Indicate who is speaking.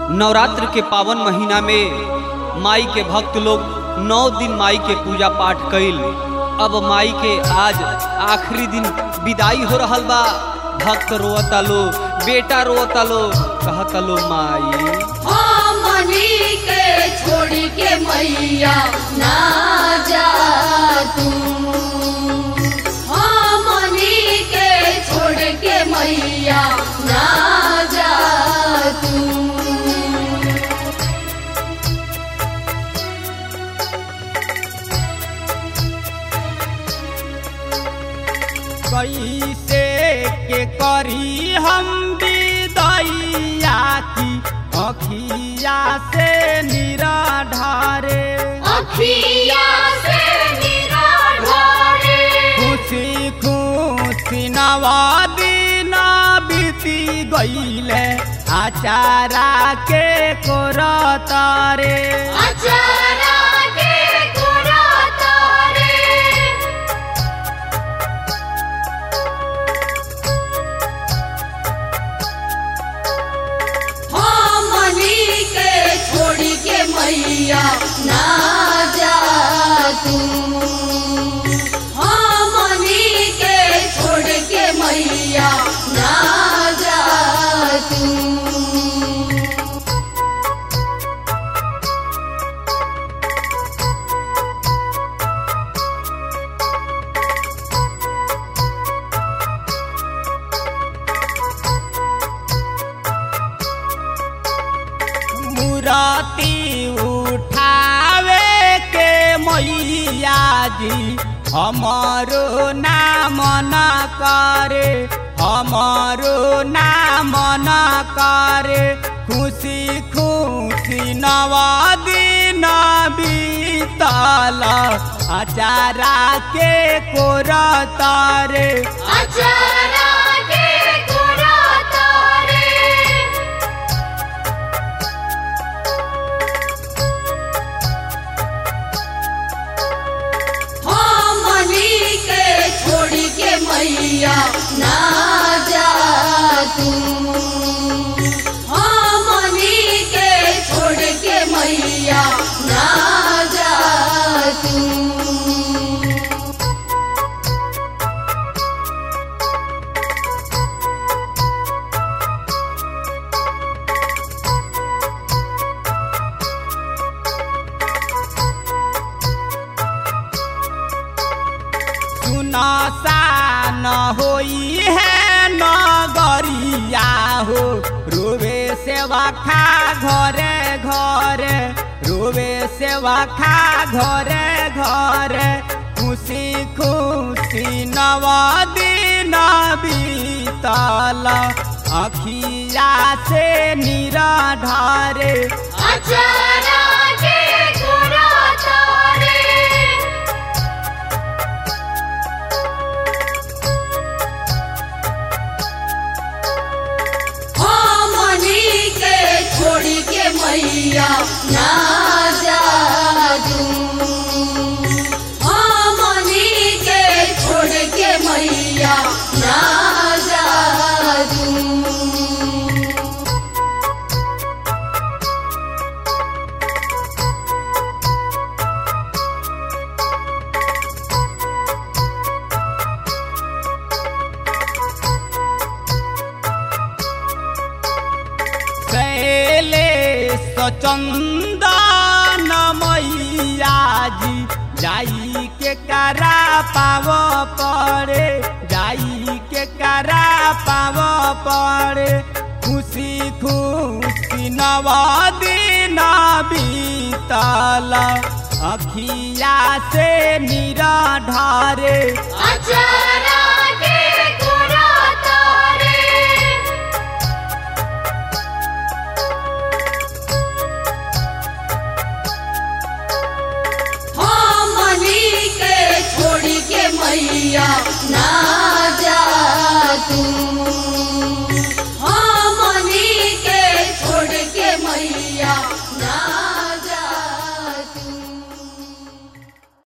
Speaker 1: नवरात्र के पावन महीना में माई के भक्त लोग नौ दिन माई के पूजा पाठ कइल अब माई के आज आखिरी दिन विदाई हो रहल बा भक्त रोता लो बेटा रोता लो कहता लो माई
Speaker 2: हमनी के छोड़ के मैया ना जा तू हमनी के छोड़ के मैया ना जा तू
Speaker 3: कैसे के करी हम विदैया की अखिया से निरा ढारे
Speaker 2: अखिया से निराधारे
Speaker 3: खुशी खुशी नवा दिन बीती गईले आचारा के कोरतारे
Speaker 2: अचारा के गोरा तारे हमनी के छोड़ के मैया ना जा तू हमनी के छोड़ के मैया ना जा तू
Speaker 3: मुराती उठावे के मैया जी हमारो नाम न करे हमारो नाम न करे खुशी खुशी नवा दिन बीतल अचारा के कोरतारे
Speaker 2: अचारा के गोरा तारे हमनी के छोड़ के मैया ना जा तू हमनी के छोड़ के मैया ना जा तू
Speaker 3: सुनासा न होई है नगरिया हो रोवे सेवा खा घरे घरे रोवे सेवा खा घरे घरे खुशी खुशी नवा दिन बीतल अखिया से निरा ढारे
Speaker 2: अचारा के गोरा तारे हमनी के छोड़ के मैया ना जा तू हमनी के छोड़ के मैया ना जा तू
Speaker 3: शैले चंदन मैया जी जाई के करा पाव पड़े जाई के करा पाव पड़े खुशी खुशी नवा दिन बीतल अखिया से निरा ढारे
Speaker 2: अचारा के गोरा तारे हमनी के छोड़ के मैया ना जा तू